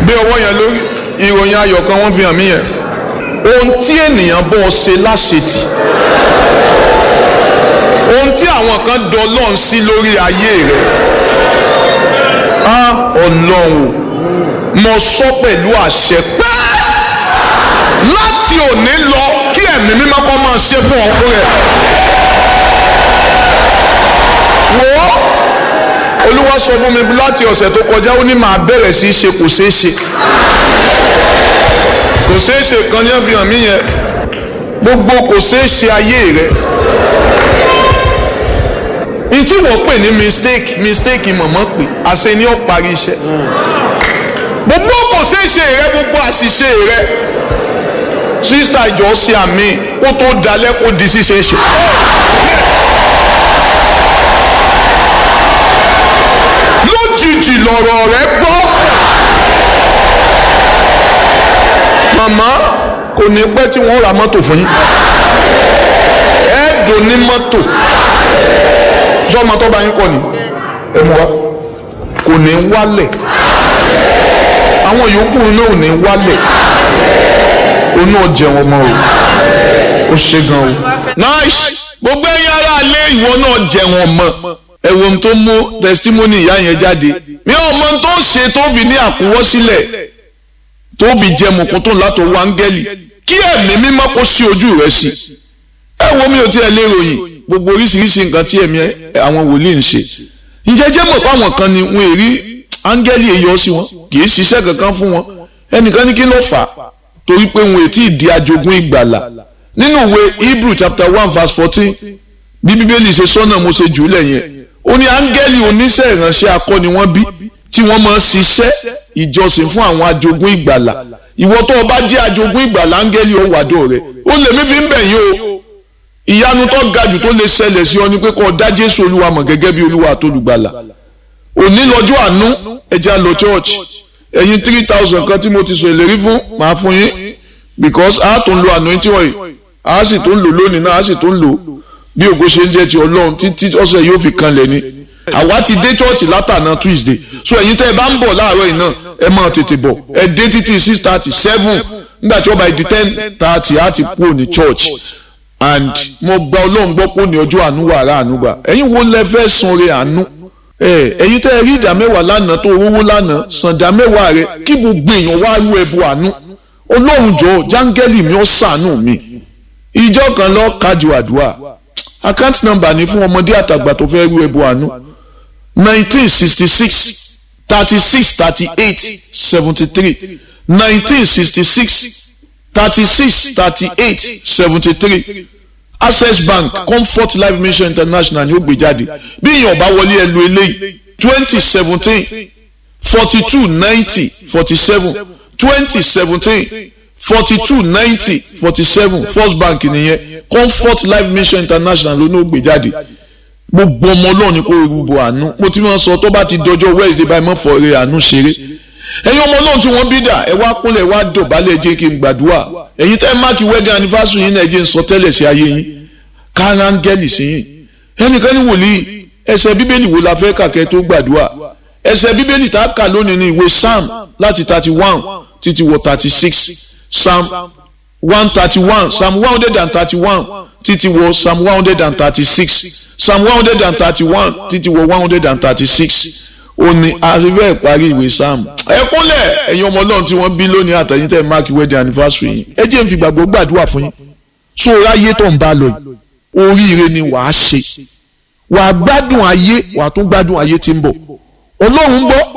gbé ọwọ́ yẹn lórí ìròyìn ayọ̀ kan wọ́n fi hàn mí yẹn ohun tí ènìyàn bọ́ ọ ṣe láṣetì ohun tí àwọn kan dọlọ́n sí lórí ayé rẹ̀ á ọlọ́run mo sọ pẹ̀lú àṣẹ pé láti òní lọ kí ẹ̀mí mímọ́ kọ́ máa ṣe fún ọkọ rẹ̀ wò ó olúwa sọ fún mi láti ọ̀sẹ̀ tó kọjá ó ní màá bẹ̀rẹ̀ sí í ṣe kò ṣeé ṣe kò ṣeé ṣe kan ní ẹ̀fihàn mí yẹn gbogbo kò ṣeé ṣe ayé rẹ̀ n tí wọ́n pè ní mistake mistake mọ̀mọ́ pé àṣẹ ni ó parí iṣẹ́ gbogbo kò ṣeé ṣe rẹ gbogbo àṣìṣe rẹ sísítà ìjọ ṣe àmì kó tó dalẹ̀ kó di ṣíṣe ṣe. lójijì lọ̀rọ̀ rẹ gbọ́ màmá kò ní pẹ́ tí wọ́n ra mọ́tò fún yín ẹ̀ẹ́dùn ní mọ́tò sọ́mọ tó bá yín kọ́ ni ẹ mú wa kò ní wálẹ̀ àwọn yòókù náà ò ní wálẹ̀ o náà jẹun ọmọ o ó ṣe gan o. nice gbogbo ẹ̀yin ará ilé ìwọ náà jẹun ọmọ ẹ̀wọ̀n tó mú testimony ìyá yẹn jáde mi ò mọ tó ṣe tó fi ní àkúwọ́ sílẹ̀ tó fi jẹ mọ̀kún tó látọ̀ wọ áńgẹ́lì kí ẹ̀mí mímọ́ kó sí ojú rẹ̀ sí ẹ wo mi ò tiẹ̀ lè ròyìn gbogbo oríṣiríṣi nǹkan tí ẹ̀mí àwọn wòlíì ń ṣe ìjẹ́jẹ́ mọ̀ fáwọn kan ni wọ́n èrí áńgẹ́lì èyọ sí wọn kì í ṣiṣẹ́ kankan fún wọn ẹnìkan ní kí ló fà á torí pé wọn ètí ìdí ajogún ìgbàlà nínú ìwé Hebrew chapter one verse fourteen bí bíbélì ṣe sọ́nà mo ṣe jù ú lẹ́yìn ó ní áńgẹ́lì oníṣẹ́ ìránṣẹ́ akọni wọ́n bí tí wọ́n máa ń ṣiṣẹ́ ìjọsìn fún àwọn ajogún ìgbàlà ìwọ tó o bá jẹ́ ajogún ìgbàlà áńgẹ́lì ó wàdó rẹ̀ ó lèmi fi ń bẹ̀ yín o ìyanu tó ga jù tó lè ṣẹlẹ̀ sí ọ ni pé kó o dá Jésù Olúwa mọ̀ gẹ́gẹ́ bí Olúwa àtolùgbàlà òní lọ́jọ́ àánú ẹja lọ church ẹ̀yin three thousand kan tí mo ti sọ ìlérí fún màá fún yín because a tún lo anointing oil a sì tún lò lónìí náà a sì tún lò bí ògo ṣe ń jẹ́ ti Ọlọ́run títí ọ̀sẹ̀ yóò fi kanlẹ̀ ni àwa ti dé church látàná Tuesday so ẹ̀yin tẹ́ ẹ bá ń bọ̀ láàárọ̀ yìí náà ẹ máa tètè bọ̀ ẹ dé títí six thirty seven nígbà tí wọ́n bá di ten thirty á ti kúrò ní church and mo gba Ọlọ́run gbọ́ pé ó ní ọjọ́ àánú wàrà àánú gbà ẹ̀yin wo lẹ fẹ́ sanre àánú ẹ̀yin tẹ́ ẹ rí ìdá mẹ́wàá lánàá tó rówó lánàá san ìdá mẹ́wàá rẹ kí gbogbo èèyàn wá rú ẹbọ àánú ọlọ́run jọ jáńgẹ́lì mi ó ṣàánú mi ìjọ kan lọ kájú àdúrà account number ni fún ọmọdé àtàgbà tó fẹ́ rú ẹbọ àánú nineteen sixty six thirty six thirty eight seventy three nineteen sixty six thirty six thirty eight seventy three access bank comfort life mission international ni ó gbé jáde bí èèyàn bá wọlé ẹ lu eléyìí twenty seventeen forty two ninety forty seven twenty seventeen forty two ninety forty seven first bank nìyẹn comfort life mission international ló ní ó gbé jáde gbogbo ọmọ ọlọ́run ni kò rúbọ àánú mo ti máa sọ tó bá ti dọjọ́ wednesday báyìí mọ́ fọ́ọ̀rẹ́ àánú ṣeré ẹ̀yin ọmọ ọlọ́run tí wọ́n bí dà ẹ wá kúnlẹ̀ wá dọ̀bálẹ̀ jẹ́ kí n gbàdúrà ẹ̀yin tẹ́ máàkì wedding anniversary yín náà jẹ́ n sọ tẹ́lẹ̀ sí ayé yín kárángẹ́lì sí yín ẹnìkan ní wòlíì ẹsẹ̀ bíbélì wo la fẹ́ kàkẹ́ tó gbàdúrà ẹsẹ̀ bíbélì tá a kà lónìí ní ìwé psalm láti thirty one títí wọ thirty six psalm one thirty one psalm one hundred and thirty one títí wọ psalm one hundred and thirty six psalm one hundred and thirty one títí wọ one hundred and thirty six ó ní àríwẹ̀ ìparí ìwé psalm ẹ kúnlẹ̀ ẹ̀yin ọmọ ọlọ́run tí wọ́n bí lónìí àtẹ̀yìn tẹ̀ mark wedding anniversary yìí ẹ jẹ́ n fi gbàgbọ́ gbàdúrà fún yín so ráyé tó ń bá lọ yìí oríire ni wàá ṣe wàá gbádùn ayé wàá tún gbádùn ayé tí ń bọ̀ ọlọ́run ń bọ̀